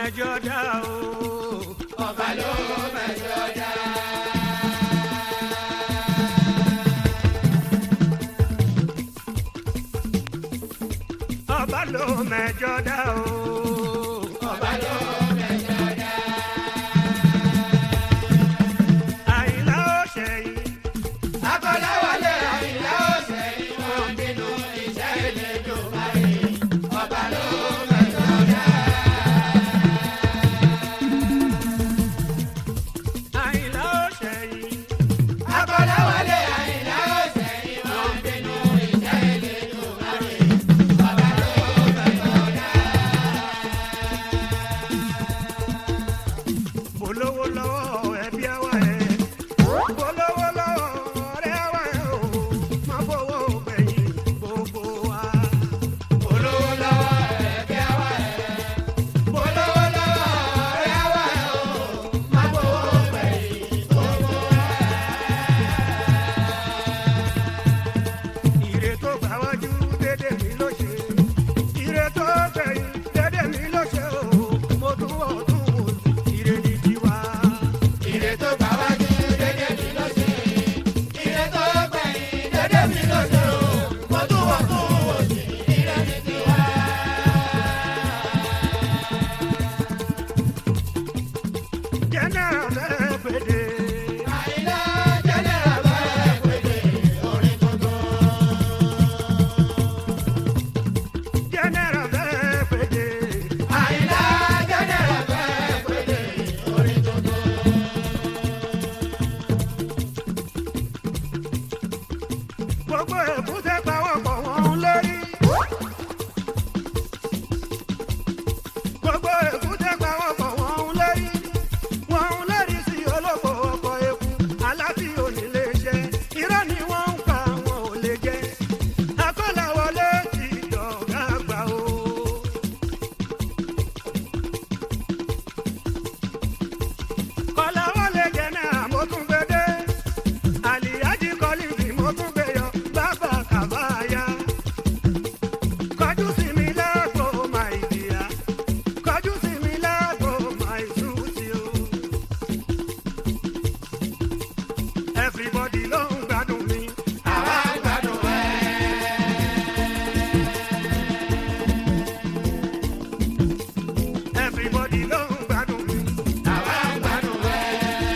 mẹjọ dá o. ọba ló mẹjọ dá. ọba ló mẹjọ dá o. ọba ló mẹjọ dá. àyìnlá ó ṣẹyìn. akọ́láwọlé àyìnlá ọ̀sẹ̀ ni wọ́n bínú iṣẹ́ ìlẹ́jọ́ parí. ọba ló mẹjọ dá. àyìnlá ó ṣẹyìn. akọ́láwọlé àyìnlá ọ̀sẹ̀ ni wọ́n bínú iṣẹ́ ìlẹ́jọ́ parí. ọba ló mẹjọ dá. bolówó lọ́wọ́ ẹbí àwa ẹ̀. bolówó lọ́wọ́ ọ̀rẹ́ àwa ẹ̀ o. má fowó gbẹ̀yìn gbogbo wa. olówó lọ́wọ́ ẹ̀bí àwa ẹ̀. olówó lọ́wọ́ ọ̀rẹ́ àwa ẹ̀ o. má gbowó gbẹ̀yìn gbogbo wa. ire tó gbà wájú dédé mi ló ṣe. ire tó gbẹ̀yìn dédé mi ló ṣe o. mo tún wọ̀ tún wò ire ní tiwa. ire tó gbà wájú dédé mi ló ṣe. ire tó gbẹ̀yìn dédé mi ló ṣe o. mo tún wọ̀ tún wò sí ire ní tiwa. jẹ́nẹ́rà fẹ́ pèdè. àyìnlá jẹ́nẹ́rà bẹ́ẹ̀ pèlè orin tuntun. jẹ́nẹ́rà fẹ́ pèdè. àyìnlá jẹ́nẹ́rà bẹ́ẹ̀ pèlè orin tuntun. gbogbo èkúté pawọ́pọ̀ wọn lórí. gbogbo èkúté pawọ́pọ̀ wọn lórí. wọn lórí sí olóko ọkọ̀ eku aláti onílé iṣẹ́ irọ́ ni wọ́n ń pa wọn ò lè jẹ́. akọ́làwọlé ti dọ̀gá gbà o. kọ́láwọlé jẹ́ náà mo tún gbé dé àlìyájí kọ́lìfì mo tún gbé yọ bàbá kàbáyà. kọjú sí mi lágbo máa ìdíyà kọjú sí mi lágbo máa ìsúsì o. everybody ló ń gbádùn mi. àwa ń gbádùn ẹ̀. everybody ló ń gbádùn mi. àwa ń gbádùn ẹ̀.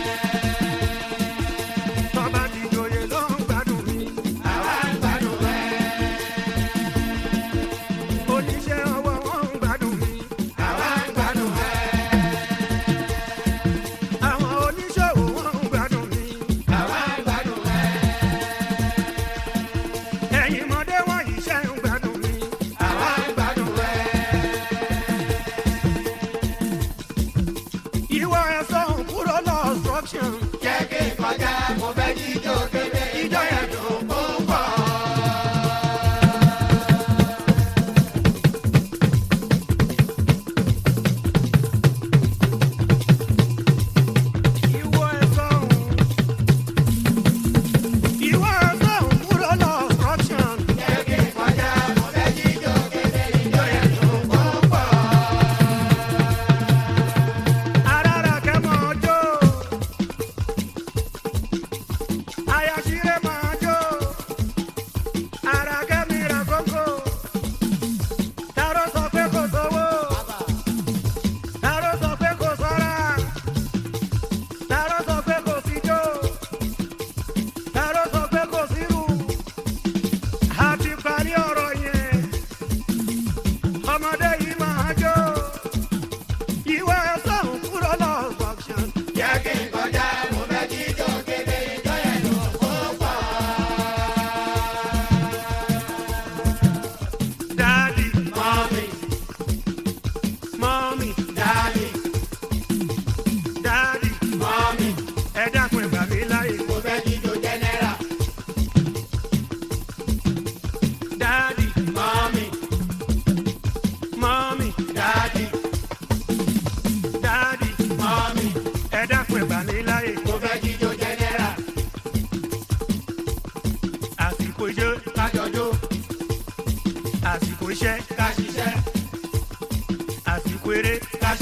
tọ́ba ti joyè ló ń gbádùn mi. àwa ń gbádùn ẹ̀. oníṣẹ́ ọwọ́ wọn ń gbádùn mi. àwa ń gbádùn ẹ̀. àwọn oníṣòwò wọn ń gbádùn mi. àwa ń gbádùn ẹ̀. ẹ̀yin mọ̀dé wọ̀nyí ṣe ń gbádùn mi. àwa ń gbádùn ẹ̀. ìwọ ẹ̀sọ́ kúrò lọ obstruction. jẹ́ kí n kọjá mo fẹ́ jíjó kébé ìjọ yẹn dùn púpọ̀. ìwọ ẹ̀sọ́ ìwọ ẹ̀sọ́ kúrò lọ obstruction. jẹ́ kí n kọjá mo fẹ́ jíjó kébé ìjọ yẹn dùn púpọ̀. arára kẹ́mọ́ ọjọ́.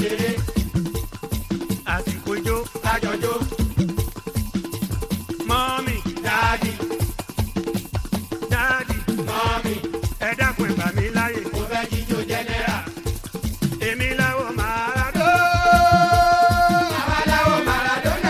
ṣeré àsìkò ijó kájọjó mọ́mì dáàdì dáàdì mọ́mì ẹ dákun ẹ gbà mí láyè mo fẹ́ jíjó jẹ́nẹ́rà. èmi láwọ̀ máa dó. àwa láwo Maradona.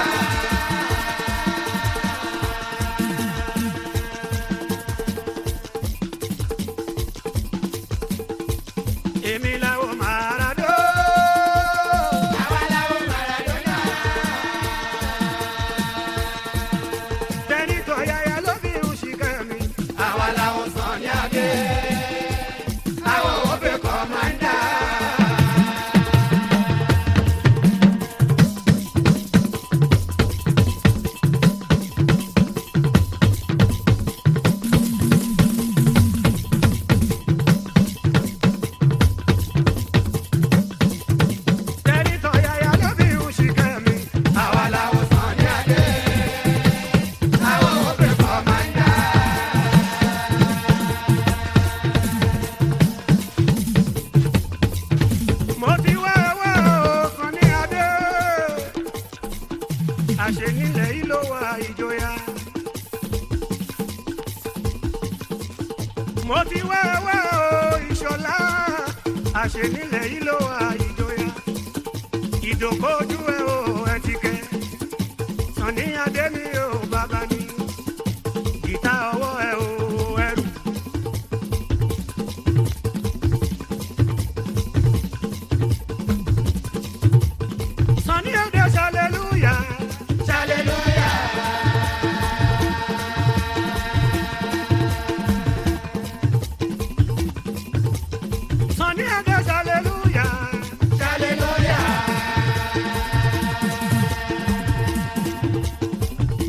èmi láwọ̀ máa dó. àwa láwo Maradona. tẹ́ni tọ̀yàyà ló fi ń ṣìkẹ́ mi. àwa láwo Sunny Adé. àwọn òbí kọ́mándà. tẹ́ni tọ̀yàyà ló fi ń ṣìkẹ́ mi. àwa láwo Sunny Adé. àwọn òbí kọ́mándà. mo ti wá wá ọkàn ní adé. àṣẹ nílẹ̀ yìí ló wà ìjọya. mo ti wá wá ìṣọ̀lá. àṣẹ nílẹ̀ yìí ló wà ìjọya. ìdòkójú ẹ o ẹ ti kẹ. Sunny Adé mi ò bàbá ni. gìtá ọwọ́ ẹ o ẹrù. Sunny Adé hallelujah. hallelujah. Sunny Adé hallelujah. hallelujah.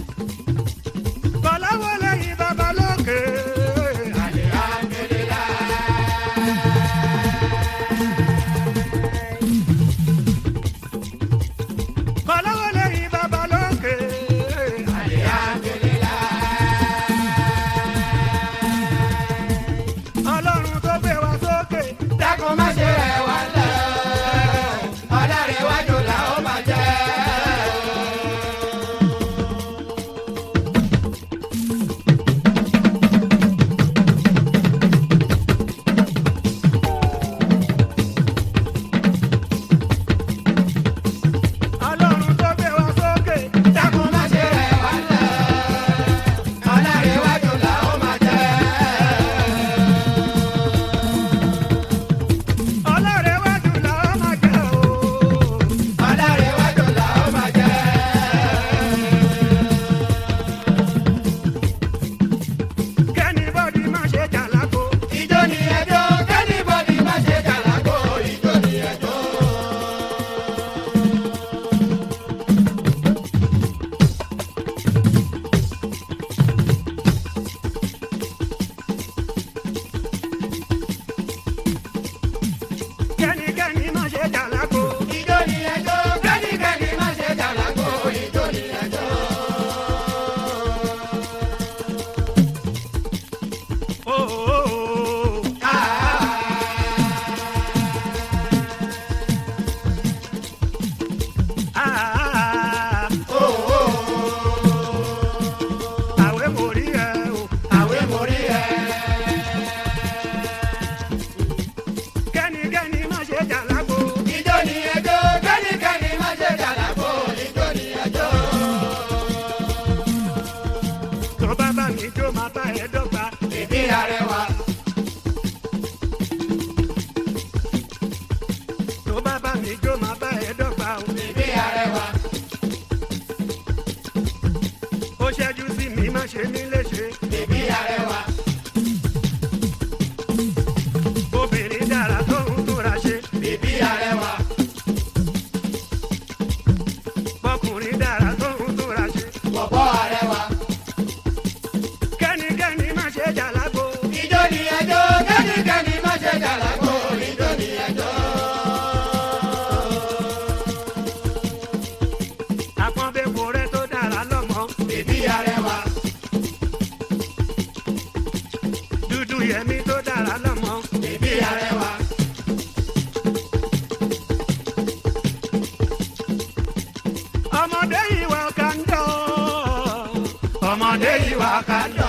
ọmọdé yìí wá ká lọ.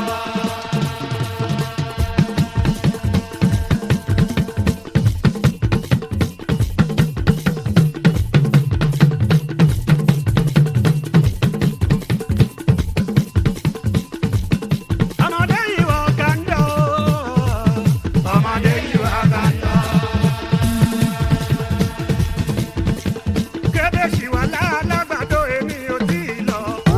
ọmọdé yìí wá ká lọ. ọmọdé yìí wá ká lọ. kébèsì wà lálágbàdo èmi ò tí ì lọ.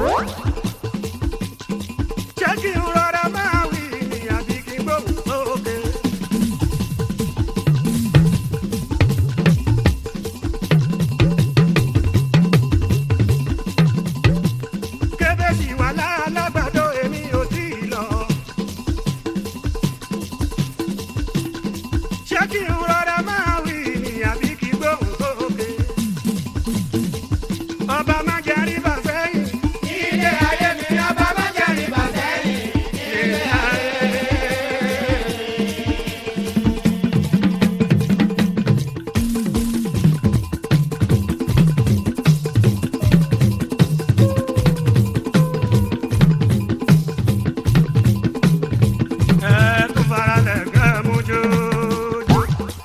ṣé kí n rọra máa wí ni àbí kí n gbóhùn sókè. kébèsì wà lálágbàdo èmi ò tí ì lọ. ṣé kí n rọra máa wí ni àbí kí n gbóhùn sókè. ọba má jẹ́ rí bàbá yìí. Ilé ayé mi ọba má jẹ́ rí bàtẹ́ yìí. ilé ayé. ẹ tún fara lẹ̀ kẹ́ mú jójó.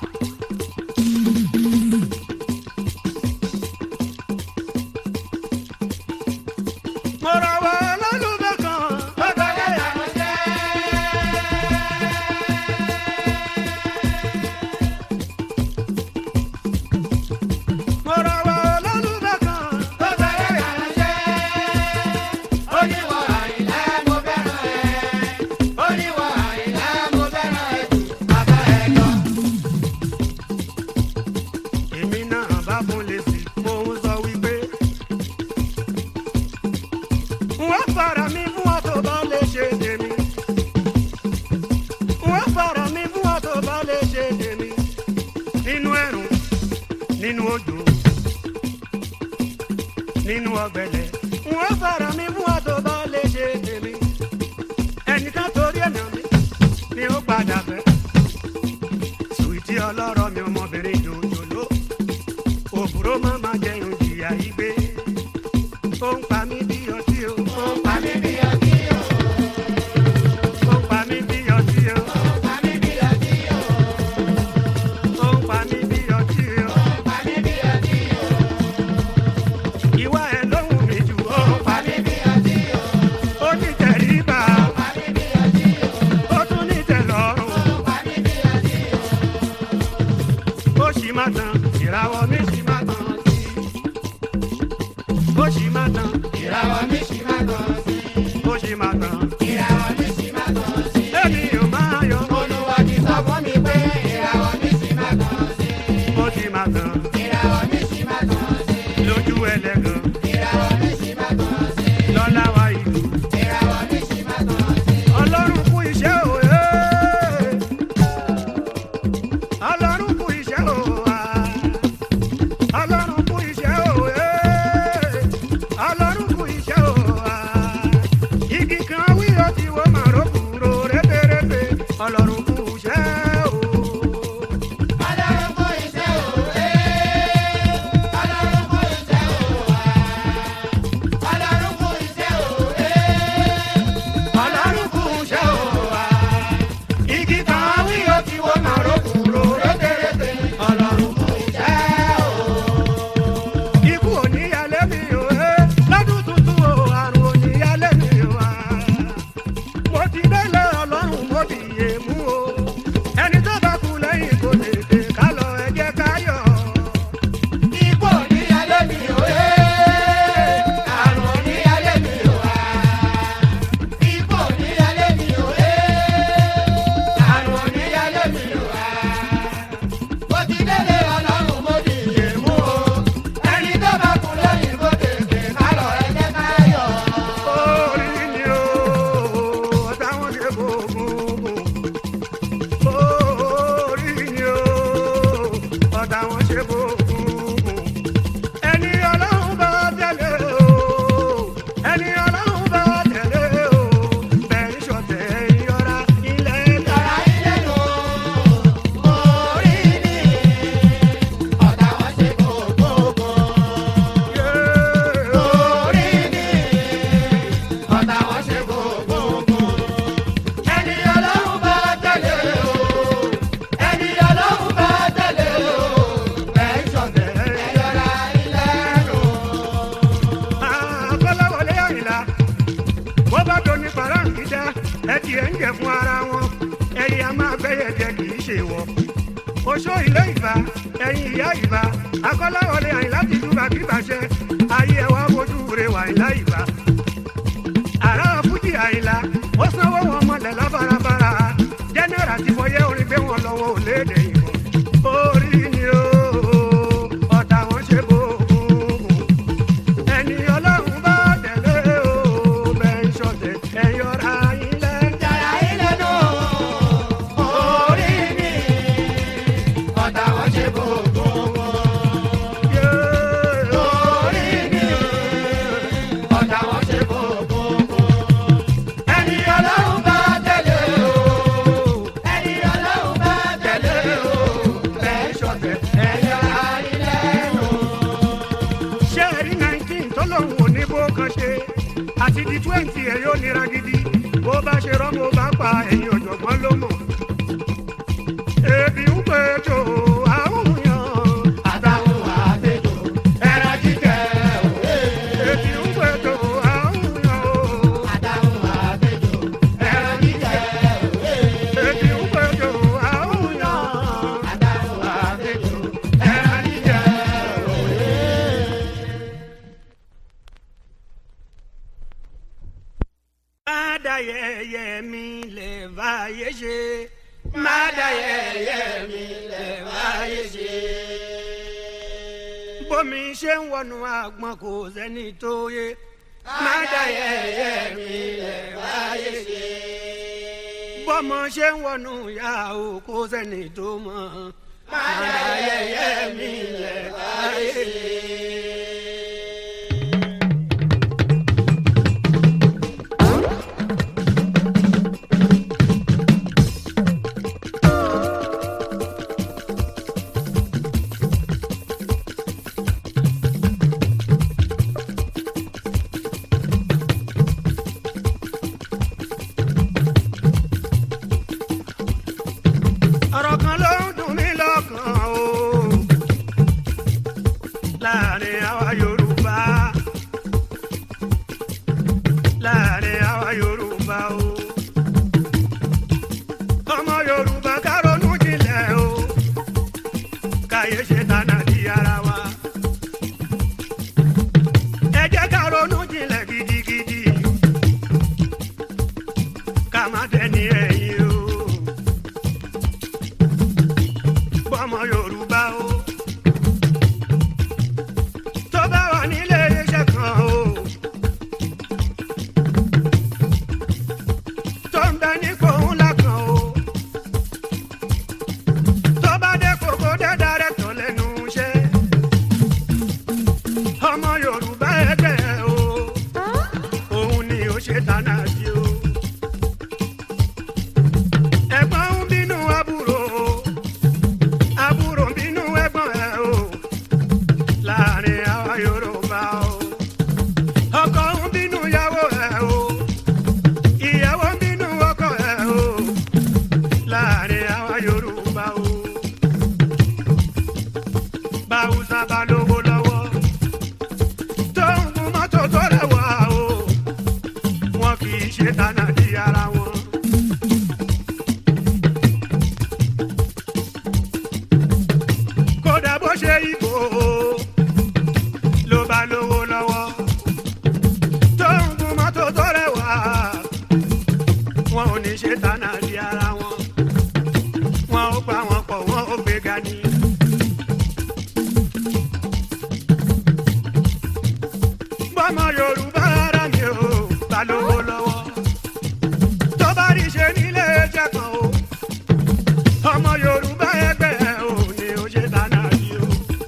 mo rọ̀ wọ́ lọ́lùbẹ́ kan. Ó gbọ́dọ̀ làwọn jẹ́. mo rọ̀ wọ́ lọ́lùbẹ́ kan. Ó gbọ́dọ̀ làwọn jẹ́. Oníwọ̀ àyìnlá mo fẹ́ràn ẹ̀. Oníwọ̀ àyìnlá mo fẹ́ràn ẹ̀ jù bàbá ẹ̀ lọ. èmi náà bá fún lè sí mo ń sọ wípé. wọ́n fara mi fún ọ tó bá lè ṣe tèmi. wọ́n fara mi fún ọ tó bá lè ṣe tèmi. nínú ẹ̀rùn nínú òjò nínú ọ̀gbẹlẹ̀. wọ́n fara mi fún ọ tó bá lè ṣe tèmi. ẹnìkan torí ẹ̀nà mi ni ó padà fẹ́. sùwìtì ọlọ́rọ̀ mi ọmọbìnrin jòjòló òbúrò má má jẹun jìyà igbe ó ń pa mí bí ọtí o ó ń pa mí bí ọtí o ó ń pa mí bí ọtí o Pa mí bí ọtí o. ó ń pa mí bí ọtí o Pa mí bí ọtí o. ìwà ẹ̀ lóhùn mi jù ó ń pa Pa mí bí ọtí o. ó ní tẹríba Pa mí bí ọtí o. ó tún ní tẹlọ́rùn Pa mí bí ọtí o. ó sì má tán ìràwọ̀ mi sì má tán sí ó sì má tán Ìràwọ̀ mi ṣì máa tàn sí. ó sì má tán Ìràwọ̀ mi ṣì máa tàn sí. èmi ò máa yọ Olúwa ti sọ fún mi pé ìràwọ̀ mi ṣì máa tàn sí. ó sì má tán Ìràwọ̀ mi ṣì máa tàn sí. lójú ẹlẹ́gàn Ìràwọ̀ mi ṣì máa tàn sí. lọ́lá wa ìlú. Ìràwọ̀ mi ṣì máa tàn sí. ọlọ́run kú iṣẹ́ o ee. ọlọ́run kú iṣẹ́ o a. ọlọ́run kú iṣẹ́ o ee. ọlọ́run kú iṣẹ́ o a. igi kan wí ó ti wo màró kúrò rébérébé ọlọ́run kú iṣẹ́ o. Ọlọ́run kó iṣẹ́ o, ee. Ọlọ́run kó iṣẹ́ o, wá. jẹ fún ara wọn ẹyẹ a máa gbẹyẹ jẹ kì í ṣe wọ. oṣó ilé ìbá ẹyin ìyá ìbá akọ́láwọlé àyìnlá ti dúbà kí bàṣẹ ayé ẹ wá fojú rẹ wà àyìnlá ìbá. àrà fújì àyìnlá ó sanwó wọn mọlẹ̀ lábarabara jẹ́nẹ́rà ti fọyẹ́ orin gbé wọn lọ́wọ́ òlédè ìbọn. orí ni ó ọ̀tá wọn ṣe bó ẹni ọlọ́run bá tẹ̀lé o bẹ́ẹ̀ ń ṣọ̀tẹ̀ ẹ̀yọ́ra yín lẹ́jà. Jàrá ilé nù orí mi. Ọ̀tá wọn ṣe gbogbo wọn. Orí mi. Ọ̀tá wọn ṣe gbogbo wọn. Ẹni ọlọ́run bá tẹ̀lé o. Ẹni ọlọ́run bá tẹ̀lé o. Bẹ́ẹ̀ ṣọ̀tẹ̀ ẹ̀yà ilé nù. ṣé ẹ̀rí nineteen tó lòun ò ní bó kan ṣe àti di twenty ẹ̀ yóò nira gidi bó bá ṣe rọ́mọ bá pa ẹ̀yìn ọ̀jọ̀gbọ́n ló mọ̀. ebi ń pè jò àwọn yàn Àtàwọn àtẹ̀jọ́ ẹran jíjẹ òwe. ebi ń pè jò àwọn yàn o. Àtàwọn àtẹ̀jọ́ ẹran jíjẹ òwe. ebi ń pè jò àwọn yàn. Àtàwọn àtẹ̀jọ́ ẹran jíjẹ òwe. má dá yẹ̀yẹ́ mi lè báyé ṣe. Má dá yẹ̀yẹ́ mi lẹ̀ wáyé ṣe. bómi ṣe ń wọnú àgbọn kò sẹ́ni tó yé. Má dá yẹ̀yẹ́ mi lẹ̀ wáyé ṣe. bọ́mọ ṣe ń wọnú ìyá o kò sẹ́ni tó mọ̀. Má dá yẹ̀yẹ́ mi lẹ̀ wáyé ṣe. ọ̀rọ̀ kan ló ń dùn mí lọ́kàn o. láàrin àwa yorùbá láàrin àwa yorùbá o. ọmọ yorùbá ká ronú jinlẹ̀ o. káyé ṣe tànà di ara wa. ẹ jẹ́ ká ronú jinlẹ̀ gidigidi. ká má dẹni ẹ̀yìn o bọ́mọ yorùbá o. tó bá wà nílé iṣẹ́ kan o. tó ń bẹ nípò ńlá kan o. tó bá dé kókó dé dárẹ́tọ̀ lẹ́nu iṣẹ́. ọmọ yorùbá ẹgbẹ́ o. òun ni ó ṣe tánà sí o. ẹ̀gbọ́n ń bínú àbúrò o àbúrò bínú ẹ̀gbọ́n ẹ o láàrin àwa yorùbá o ọkọ ń bínú ìyàwó ẹ o ìyàwó ń bínú ọkọ ẹ o láàrin àwa yorùbá o báwùsà bá lówó lọ́wọ́ tó ń gun mọ́tò tó rẹwà o wọn kì í ṣe tánà di ara wọn. kódà bó ṣe ìbò ló bá lówó lọ́wọ́ tó ń gun mọ́tò tó rẹwà wọn ò ní ṣe tánà di ara wọn wọn ò pa wọn pọ̀ wọn ò gbéga ní. bọ́mọ yorùbá ara mi ò bá lówó lọ́wọ́ tó bá rí ṣe nílé ẹjẹ kan o ọmọ yorùbá ẹgbẹ́ ò ní ó ṣe dáná rí o.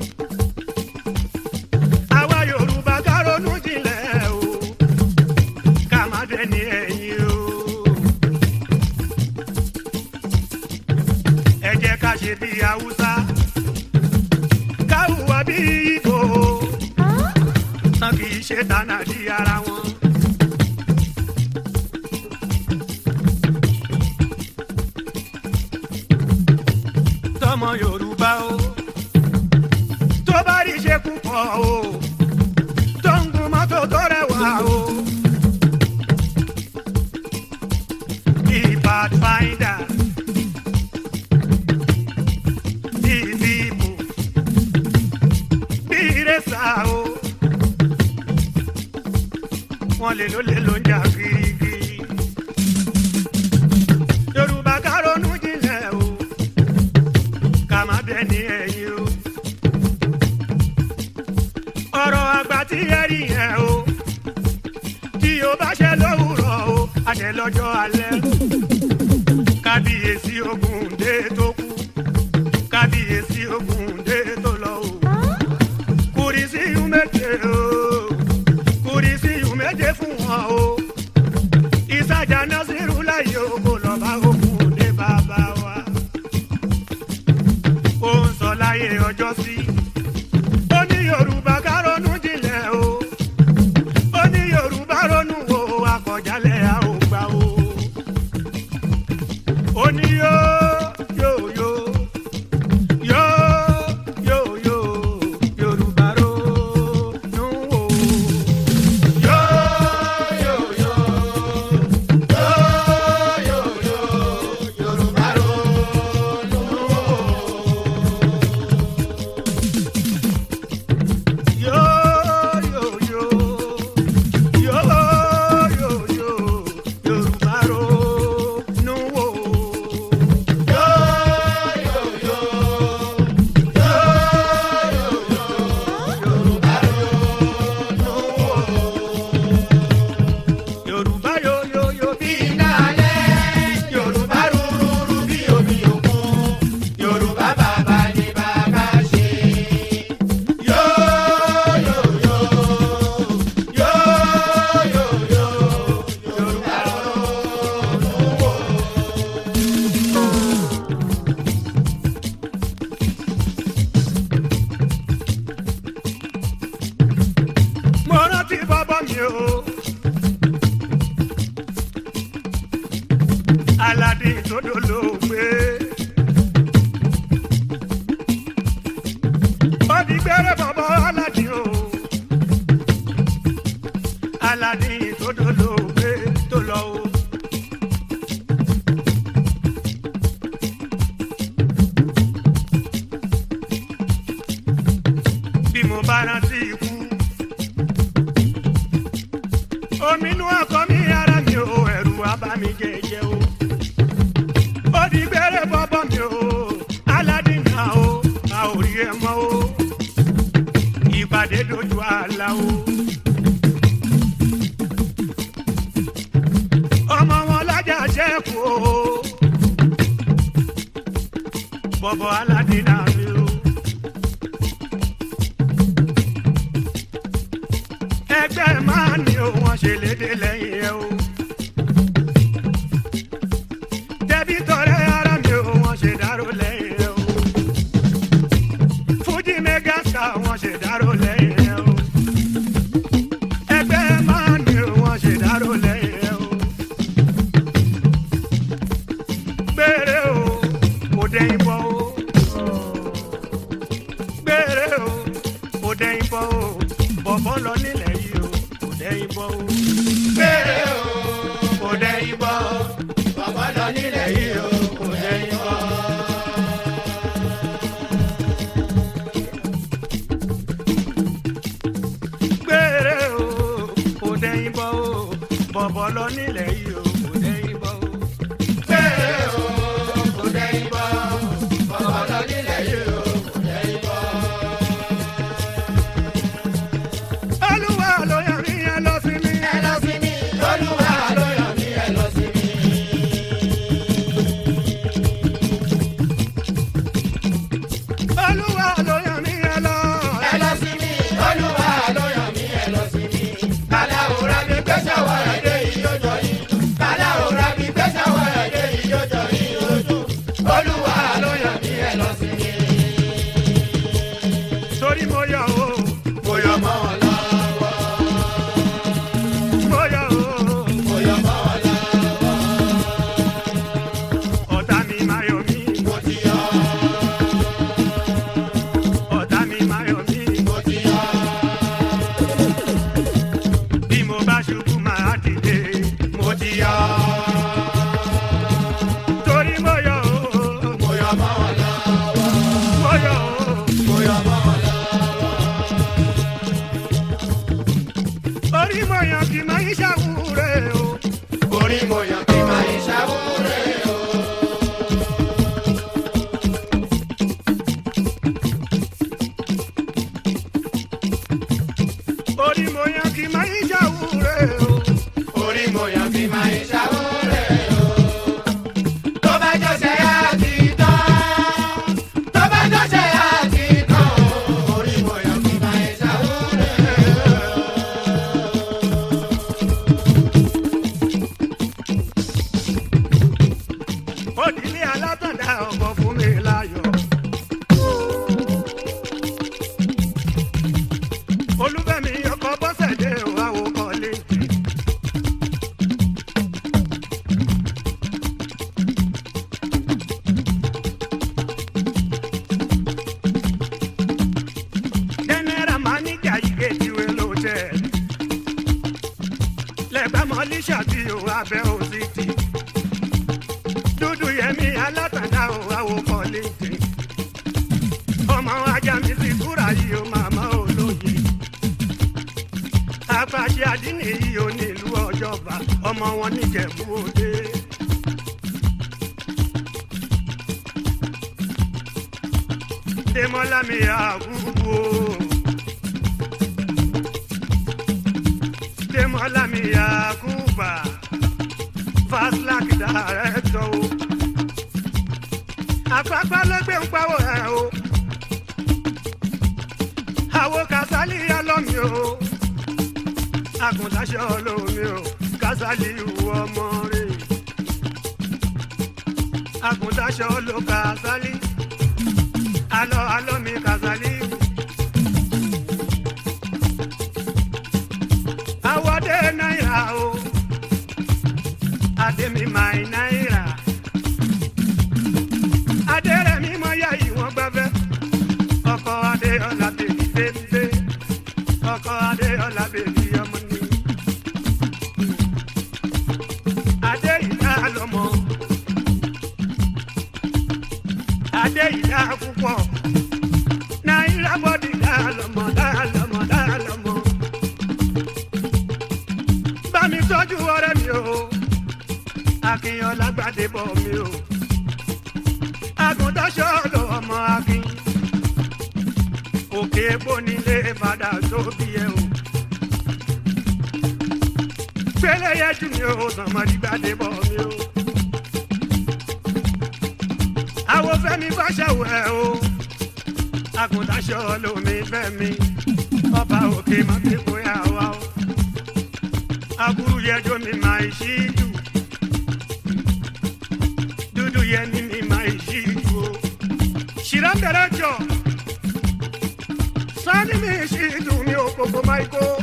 àwa yorùbá ká ronú jinlẹ̀ o ká má dẹni ẹ̀yìn o. ẹ jẹ́ ká ṣe bí haúsá ká hùwà bí ìgbò tán kì í ṣe dáná di ara wọn. tọmọ yorùbá o tó bá rí ṣe púpọ̀ o tó ń gun mọ́tò tó rẹwà o ìbá o wọ́n lè ló lè ló ń jà kirikiri yorùbá ká ronú jinlẹ̀ o ká má bẹ ní ẹ̀yìn o ọ̀rọ̀ àgbà tí ẹ rí yẹn o tí o bá ṣe lówùrọ̀ o àṣẹ lọ́jọ́ alẹ́ kábíyèsí ogun dé tó kú kábíyèsí ogun dé tó lọ o kùrìsí yù méje o kùrìsí yù méje fún wọn o ìsàjà násìrù láyé o kò lọ bá ogun dé bàbá wa ó ń sọ láyé ọjọ́ sí ó ní yorùbá ká ronú jinlẹ̀ o ó ní yorùbá ronú wo akọ̀jálẹ̀ a ò gbà o ó ní yó yó yó yó yó yó yorùbá ronú wo. Yó, yó, yó, yó, yó, yó, Yorùbá ronú wo. Yo, yo, yo. Yo, yo, yo. Yorùbá ronú wò. Yo, yo, yo. Yo, yo, yo. Yorùbá ronú wò. Yorùbá yo, yo, yo bí iná alẹ́. Yorùbá rúrúrú bí omi òkun. Yorùbá bàbá ni bàbá ṣe. Yo, yo, yo. Yo, yo, yo. Yorùbá ronú wò. Mo rántí bàbá mi o. Aládé tó dolóògbé. Ó di gbẹ́rẹ́ bàbá Aládé o. Aládé tó dolóògbé tó lọ o. Bí mo bá rántí ikú. Omi inú ọkọ mi ara mi o, ẹ̀rù abá mi jẹjẹ o. Ó di gbẹ́rẹ́ bọ́bọ́ mi o, aládìní o, a ò rí ẹ mọ́ o. Ìpàdé dojú àlá o. Ọmọ wọn lájà ṣẹ́kù o. Bọ̀bọ̀ aládìní mi o. ẹgbẹ́ máa ní o wọ́n ṣe léde lẹ́yìn ẹ o. dẹ́bí tọrẹ ara mi o wọ́n ṣe dárò lẹ́yìn ẹ o. fújì mẹ́gàsà wọ́n ṣe dárò lẹ́yìn ẹ o. ẹgbẹ́ máa ní o wọ́n ṣe dárò lẹ́yìn ẹ o. gbére o kò dẹ́yìn bọ́ o. gbére o kò dẹ́yìn bọ́ o. bọ̀bọ̀ lọ nílẹ̀ yìí o kò dẹ́yìn bọ́ o. gbére o kò dẹ́yìn bọ́ o. bọ̀bọ̀ lọ nílẹ̀ yìí o kò dẹ́yìn bọ́ o. gbére o kò dẹ́yìn bọ́ o. bọ̀bọ̀ lọ nílẹ̀ yìí o kò dẹ́yìn bọ́ o. gbére o kò dẹ́yìn bọ́ o. bọ̀bọ̀ lọ nílẹ̀ yìí o kò dẹ́yìn bọ́ o. olúwa ló yàn mí ẹ lọ sí mi. ẹ lọ sí mi. olúwa ló yàn mí ẹ lọ sí mi. olúwa ló yàn mí ẹ lọ. ẹ lọ sí mi. olúwa ló yàn mí ẹ lọ sí mi. aláwòrán mi gbèsè wà lóde ìyọjọ yìí. yan kì máa ń ṣàwúre o. orí mo yàn kí máa ń ṣàwúre o. orí mo yan kì máa ń ṣàwúre o. orí mo yàn kí máa ń ṣàwúre o. tó bá jọ́sẹ̀ àti tán tó bá jọ́sẹ̀ àti tán orí mo yàn kí máa ń ṣàwúre o. òdìlé alátàndá ọkọ̀ fún mi láyọ̀. olúfẹ́mi ọkọ̀ bọ́sẹ̀dé òwáwò kọ́lé. general manager yìí tiwé ló jẹ́ lẹ́gbàá mọ́lísà tí ò abẹ́ òsì dúdú yẹmi alátàndá ò àwòkọ léde ọmọ ajá mi sì kúra yìí ó màmá olóye apàṣẹ àdínì yìí ó nílùú ọjọba ọmọ wọn níjẹ̀bú òde. Dèmọ́lá mi àgùgbò. Dèmọ́lá mi àgùbà fast like director o. àpapọ̀ ló gbé ń pawọ́ ẹ̀ o. àwo kásálì alọ́mi o. àgùntàṣe olómi o. kásálì ìwọ ọmọ rẹ̀. àgùntàṣe oló kásálì. alọ́ alọ́mi kásálì. àwọ̀dé náírà o ademi mai náírà adérẹ̀mí mọ ya ìwọ̀n gbẹ́fẹ́ ọkọ adéọlá bèbí bébé ọkọ adéọlá bèbí ọmọ ní. adé ìdá lọmọ adé ìdá púpọ̀ náírà bọ́dì dá lọmọ dá lọmọ dá lọmọ bá mi tọ́jú ọ̀rẹ́ mi o akínyàn lágbàdé bọ̀ mí o. Àgùntàṣọ́ lọ ọmọ akin. Òkè bónílé padà sóbì ẹ o. Gbélé yẹjú mi o, sànmọ́dí gbàdé bọ̀ mí o. Àwo fẹ́mi fáṣẹ̀wò ẹ o. Àgùntàṣọ́ lomi fẹ́mi. Ọba òkè má fi bóyá wa o. Aburú yẹjọ́ mi máa ṣí jù dudu yẹ ni mi ma yi ju o. Sira bẹ̀rẹ̀ jọ. Sani mi si dùn mí o koko ma yi ko.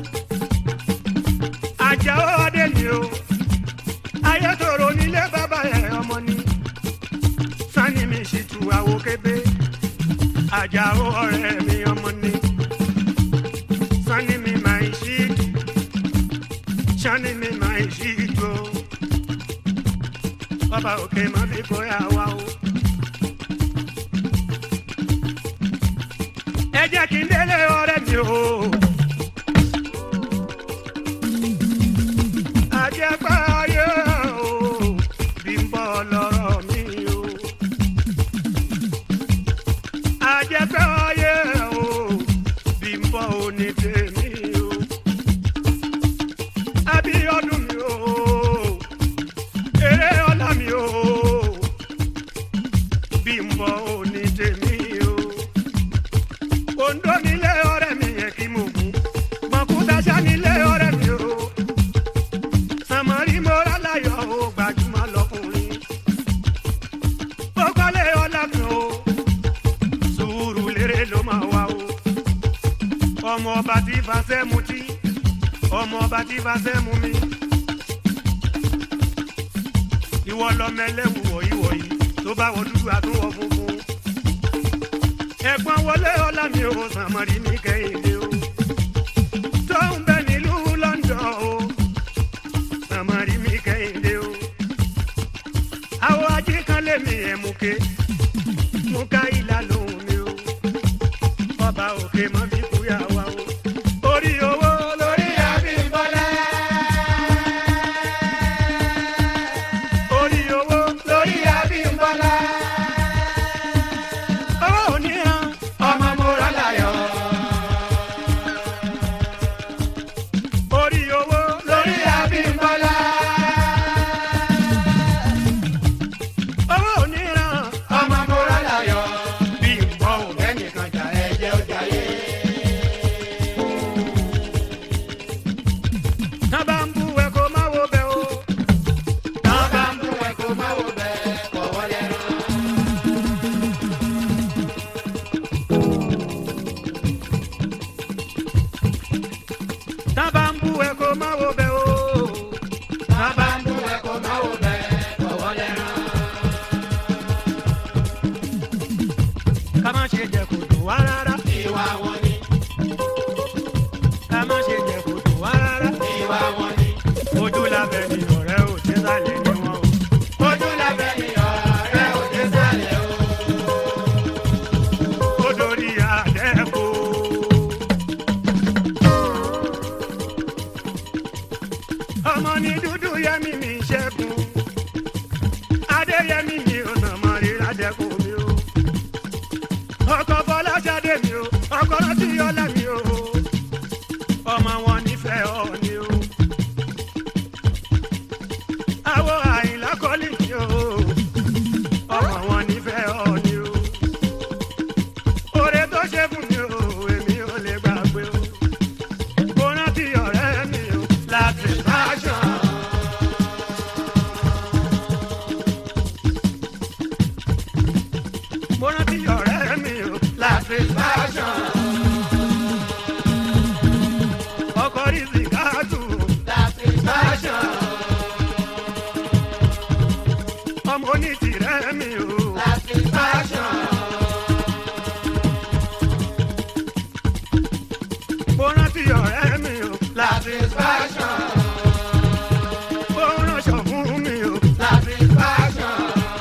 Àjà ó adé ni o. Ayé tòrò nílé bàbá yẹ ọmọ ni. Sani mi si tu àwo kébé. Àjà ó ọ̀rẹ́ mi ọmọ ni. Sani mi ma yi si dù. Sani mi ma yi si dù o bàbá òkè má fi bóyá wa o. ẹ jẹ́ kí n délé ọ̀rẹ́ mi o. àjẹpá ayé o bí ń bọ̀ lọ́rọ̀ mi o. àjẹpá ayé o bí ń bọ̀ òní tèmi o. Abíọ́dún mi o eré ọlá mi o bí n bọ òní tèmi o Oǹdó nílé ọ̀rẹ́ mi yẹ kí mo gùn mọ̀kútaṣá nílé ọ̀rẹ́ mi o sàmọ́rí mo rálayọ̀ o gbajúmọ̀ lọkùnrin ó kọ́lé ọlá mi o sùúrù lérè ló máa wá o ọmọ ọba tí fàṣẹ mutí ọmọ ọba tí fàṣẹ mu mi ìwọ lọmọ ẹlẹ́wù wọ̀nyí wọ̀nyí tó bá wọ dúdú àtúwọ̀ funfun. ẹ̀gbọ́n wọlé ọlá mi ò sàmọ́rí mi kẹ́hìndé o. tó ń bẹ nílùú London o sàmọ́rí mi kẹ́hìndé o. àwọn ajé kan lé mi ẹ̀ mú ké mú ká ìlà lóhùn mi o. ọba òkè mọ́ fi kúyà wá o. orí owó lórí Orí Abímbọ́lá. satisfaction ó ránṣọ fún mi o satisfaction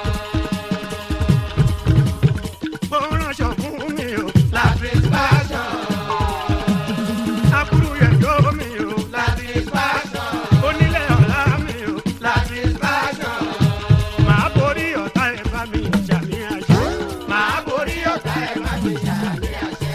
ó ránṣọ fún mi o satisfaction akúrú yẹ̀yọ́ mi o satisfaction onílé ọ̀la mi o satisfaction màá borí ọ̀tá ẹ̀ bá mi jà ní àṣẹ. máa borí ọ̀tá ẹ̀ má ti jà ní àṣẹ.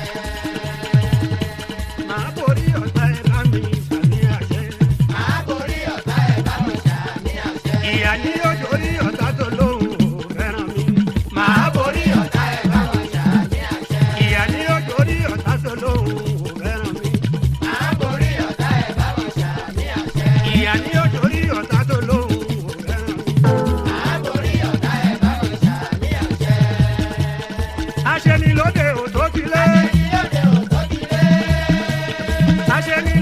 màá borí ọ̀tá ẹ̀ bá mi jà ní àṣẹ. máa borí ọ̀tá ẹ̀ bá mi jà ní àṣẹ. ìyá ní òjò rí ọ̀tá tó lóhùn ò fẹ́ràn mi. máa borí ọ̀tá ẹ̀ bá mi jà ní àṣẹ. ìyá ní òjò rí ọ̀tá tó lóhùn ò fẹ́ràn mi. máa borí ọ̀tá ẹ̀ bá mi jà ní àṣẹ. ìyá ní òjò rí ọ̀tá tó lóhùn ò fẹ́ràn mi. máa borí ọ̀tá ẹ̀ bá mi jà ní àṣẹ. aṣẹ́ni lóde ò tó ti lé. Ìyóde ò tó ti lé. aṣẹ́ni